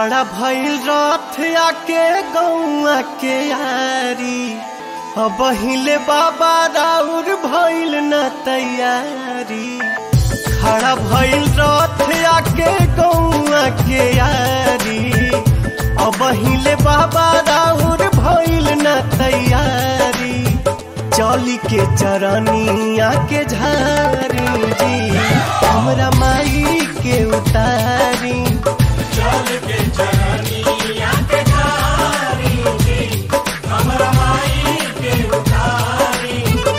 खड़ा भइल रथ आके गौआ के यारी अब हिले बाबा राउर भइल न तैयारी खड़ा भइल रथ आके गौआ के यारी अब हिले बाबा राउर भइल न तैयारी चली के चरनिया के झारी जी हमरा माई के उतारी चल के चरनिया के धारी जी हमरा माई के उतारी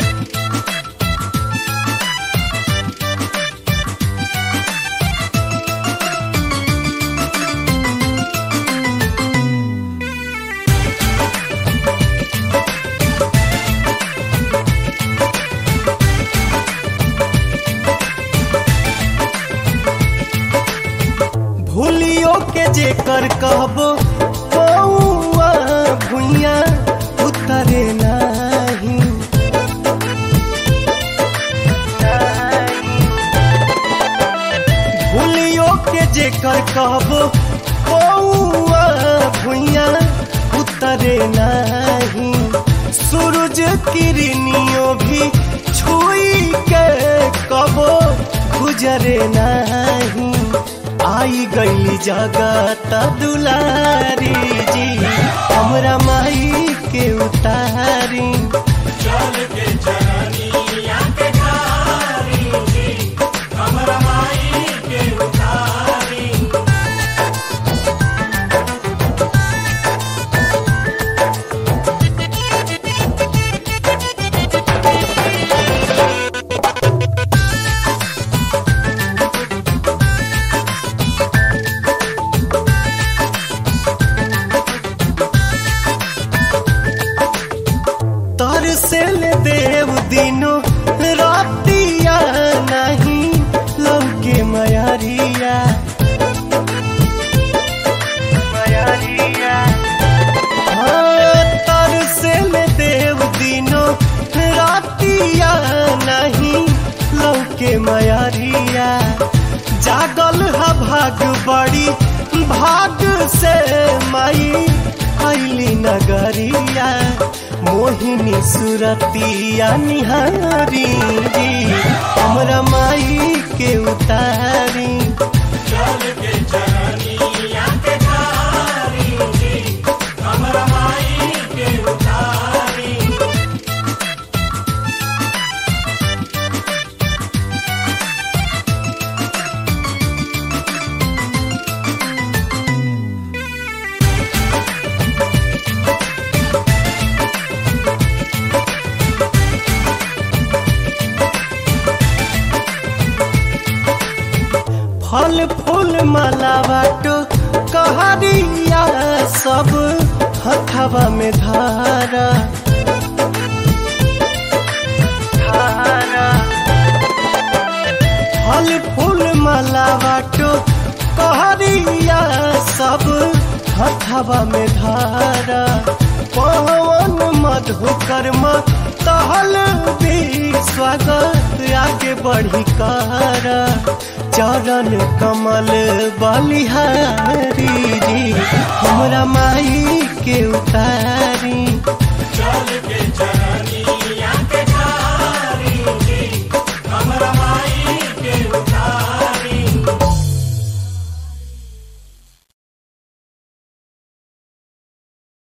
भूलियो के जेकर कहबो कौआ भुइया उतरे नाही भूलियो के जेकर कहबो कौआ भुइया उतरे नाही सूरज किरनियो भी छुई के कबो गुजरे नाही आई गई जगत दुलारी जी हमरा माई के उतारी चल के चरनिया के धारी जी हमरा माई के उतारी तर से ले देव दिनो रातिया नहीं लौके मयारिया हाँ, तर से ले देव दिनो रातिया नहीं लौके मयारिया जागल हा भाग बड़ी भाग से माई आइली नगरिया मोहिनी सुरतिया निहारी जी हमरा माई के उतारी चल के चरनिया के धारी जी हमरा माई के उतारी फल फूल माला बाटो कहरिया सब हथवा में धारा फल फूल माला बाटो कहरिया सब हथवा में धारा पवन मधुकर्म तहल भी स्वागत आगे बढ़ी कर चरण कमल बलिहारी जी हमरा माई के उतार